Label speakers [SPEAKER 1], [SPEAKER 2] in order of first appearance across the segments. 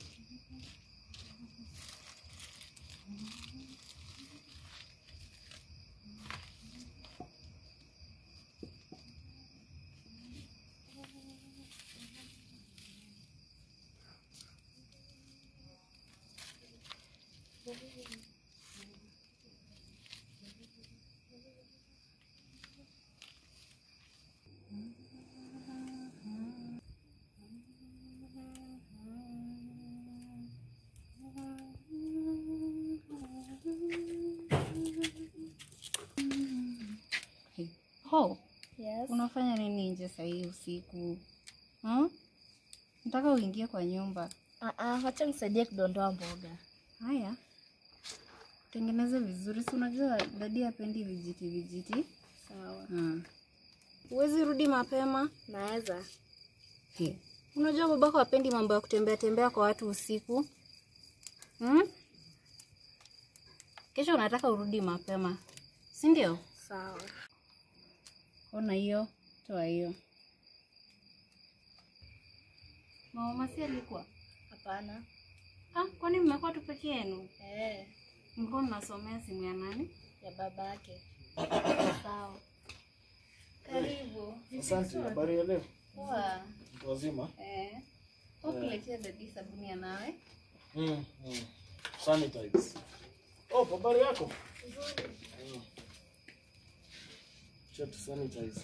[SPEAKER 1] Ho,
[SPEAKER 2] Yes.
[SPEAKER 1] unafanya nini nje saa hii usiku hmm? Nataka uingie kwa nyumba.
[SPEAKER 2] Ah, ah, wacha nisaidie kudondoa mboga.
[SPEAKER 1] Haya, tengeneze vizuri, si unajua dadi hapendi vijiti vijiti.
[SPEAKER 2] Sawa.
[SPEAKER 1] Hmm. Huwezi rudi mapema?
[SPEAKER 2] Naweza.
[SPEAKER 1] He. Unajua babako hapendi mambo ya kutembea tembea kwa watu usiku hmm? Kesho unataka urudi mapema, si ndio?
[SPEAKER 2] Sawa.
[SPEAKER 1] Ona hiyo, toa hiyo. Mama si alikuwa?
[SPEAKER 2] Hapana.
[SPEAKER 1] Ah, kwani mmekuwa tu peke yenu?
[SPEAKER 2] Eh,
[SPEAKER 1] Mlikuwa mnasomea simu ya nani?
[SPEAKER 2] ya babake.
[SPEAKER 1] Sawa. Karibu.
[SPEAKER 3] Asante, habari ya leo?
[SPEAKER 1] Poa.
[SPEAKER 3] Mtu wazima?
[SPEAKER 1] Eh. Ukuletea dadi sabuni ya nawe?
[SPEAKER 3] Mm, mm. Sanitize. Oh, habari yako? Mm. Acha tu sanitize.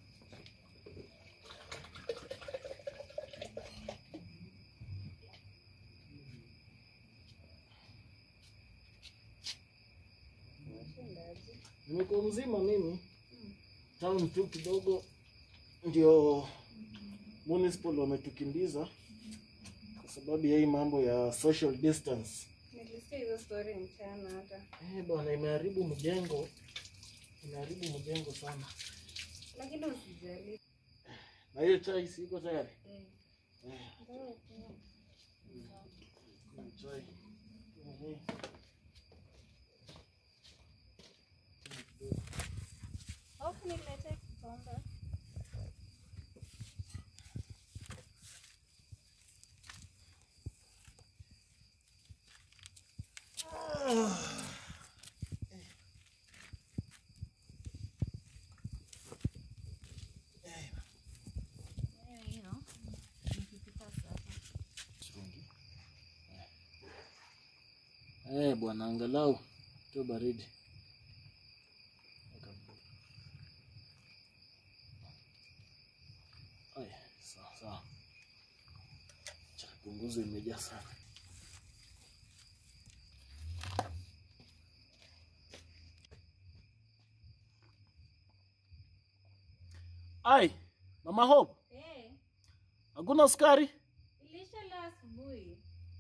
[SPEAKER 3] Nimekuwa mzima mimi. Town tu kidogo ndio municipal wametukimbiza kwa sababu ya hii mambo ya social distance.
[SPEAKER 1] Nilisikia hizo story mchana hata.
[SPEAKER 3] Eh, bwana imeharibu mjengo. Imeharibu mjengo sana.
[SPEAKER 1] Lakini usijali.
[SPEAKER 3] Na hiyo chai siko tayari.
[SPEAKER 1] Eh.
[SPEAKER 3] Eh,
[SPEAKER 1] Ndio, ndio.
[SPEAKER 3] kuna chai. Mhm.
[SPEAKER 1] Hofu niletee kikombe. Eh, hiyo. Nikipika sasa.
[SPEAKER 3] Eh, bwana angalau tu baridi. Aya, sawa sawa. Cha punguzo imejaa sana. Ai, Mama Hope,
[SPEAKER 1] Eh,
[SPEAKER 3] hakuna sukari?
[SPEAKER 1] ilisha la asubuhi.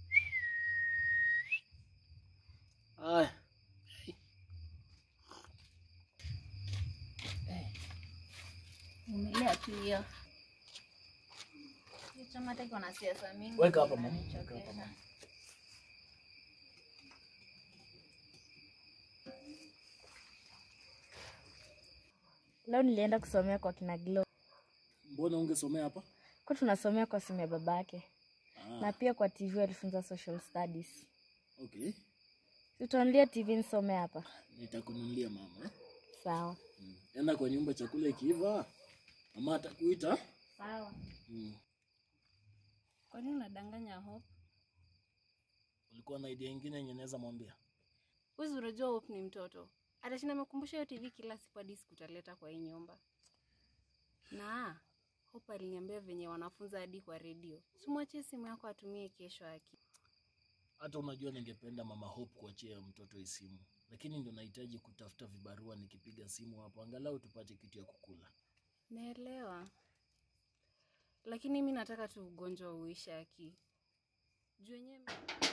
[SPEAKER 3] Aya.
[SPEAKER 1] Umelea tu hiyo. Hiyo chama hata iko na siasa mingi.
[SPEAKER 3] Weka hapa mama. Weka
[SPEAKER 1] inanichokesha.
[SPEAKER 3] hapa mama.
[SPEAKER 2] Leo nilienda kusomea kwa kina Glo.
[SPEAKER 3] Mbona ungesomea hapa?
[SPEAKER 2] Kwa tunasomea kwa simu ya babake.
[SPEAKER 3] Ah,
[SPEAKER 2] Na pia kwa TV walifunza social studies.
[SPEAKER 3] okay.
[SPEAKER 2] Tutanulia TV nisome hapa.
[SPEAKER 3] Nitakununulia mama. Eh?
[SPEAKER 2] Sawa.
[SPEAKER 3] Mm. Enda kwa nyumba chakula ikiiva, mama atakuita.
[SPEAKER 1] Sawa.
[SPEAKER 3] Mm.
[SPEAKER 1] Kwa nini unadanganya Hope?
[SPEAKER 3] Ulikuwa na idea nyingine yenye naweza mwambia?
[SPEAKER 1] Wewe unajua Hope ni mtoto. Atashinda amekumbusha hiyo TV kila siku hadi siku utaleta kwa hii nyumba. Na Hope aliniambia venye wanafunza hadi kwa redio. Simwachie simu yako atumie kesho aki.
[SPEAKER 3] Hata unajua ningependa mama Hope kuachia mtoto hii simu, lakini ndio nahitaji kutafuta vibarua nikipiga simu hapo, angalau tupate kitu ya kukula.
[SPEAKER 1] Naelewa. Lakini mi nataka tu ugonjwa uishe aki. Juu wenyewe